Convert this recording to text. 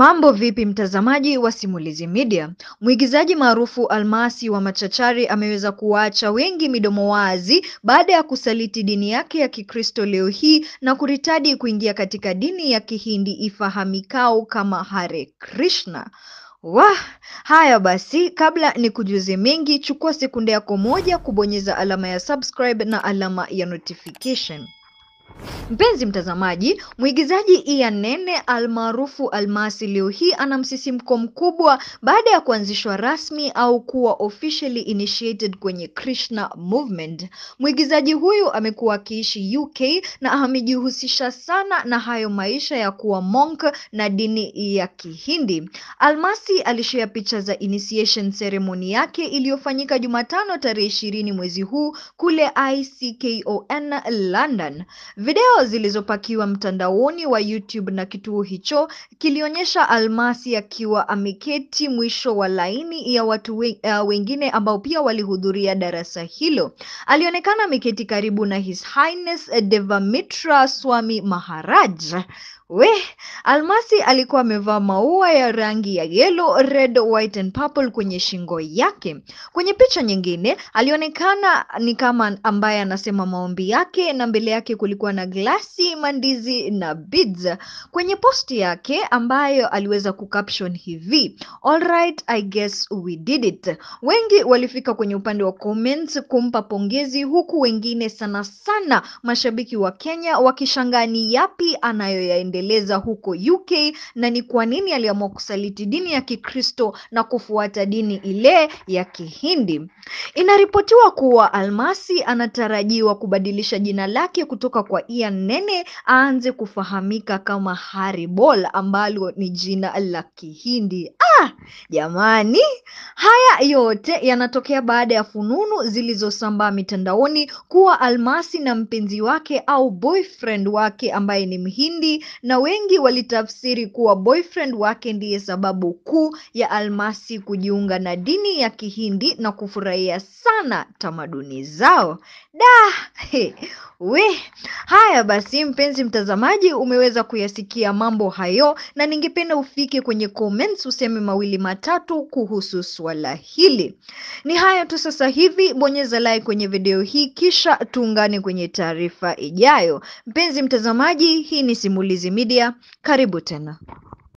Mambo vipi mtazamaji wa Simulizi Media? Mwigizaji maarufu Almasi wa Machachari ameweza kuwaacha wengi midomo wazi baada ya kusaliti dini yake ya Kikristo leo hii na kuritadi kuingia katika dini ya Kihindi ifahamikao kama Hare Krishna. Wah, haya basi, kabla ni kujuze mengi, chukua sekunde yako moja kubonyeza alama ya subscribe na alama ya notification. Mpenzi mtazamaji, mwigizaji Ian Nene almaarufu Almasi leo hii ana msisimko mkubwa baada ya kuanzishwa rasmi au kuwa officially initiated kwenye Krishna movement. Mwigizaji huyu amekuwa akiishi UK na amejihusisha sana na hayo maisha ya kuwa monk na dini ya Kihindi. Almasi alishare picha za initiation ceremony yake iliyofanyika Jumatano tarehe ishirini mwezi huu kule ICKON London. Video zilizopakiwa mtandaoni wa YouTube na kituo hicho kilionyesha Almasi akiwa ameketi mwisho wa laini ya watu we, uh, wengine ambao pia walihudhuria darasa hilo. Alionekana ameketi karibu na His Highness Devamitra Swami Maharaj. We, Almasi alikuwa amevaa maua ya rangi ya yellow, red, white and purple kwenye shingo yake. Kwenye picha nyingine alionekana ni kama ambaye anasema maombi yake na mbele yake kulikuwa na glasi, mandizi na beads. Kwenye posti yake ambayo aliweza kucaption hivi, all right, I guess we did it. Wengi walifika kwenye upande wa comments kumpa pongezi huku wengine sana sana mashabiki wa Kenya wakishangaa ni yapi anayoyaendelea eleza huko UK na ni kwa nini aliamua kusaliti dini ya Kikristo na kufuata dini ile ya Kihindi. Inaripotiwa kuwa Almasi anatarajiwa kubadilisha jina lake kutoka kwa Ian Nene aanze kufahamika kama Haribol ambalo ni jina la Kihindi. Ah, jamani, haya yote yanatokea baada ya fununu zilizosambaa mitandaoni kuwa Almasi na mpenzi wake au boyfriend wake ambaye ni Mhindi na wengi walitafsiri kuwa boyfriend wake ndiye sababu kuu ya Almasi kujiunga na dini ya Kihindi na kufurahia sana tamaduni zao. Da, he, we. Haya basi, mpenzi mtazamaji, umeweza kuyasikia mambo hayo, na ningependa ufike kwenye comments useme mawili matatu kuhusu swala hili. Ni hayo tu sasa hivi, bonyeza like kwenye video hii, kisha tuungane kwenye taarifa ijayo. Mpenzi mtazamaji, hii ni Simulizi Media, karibu tena.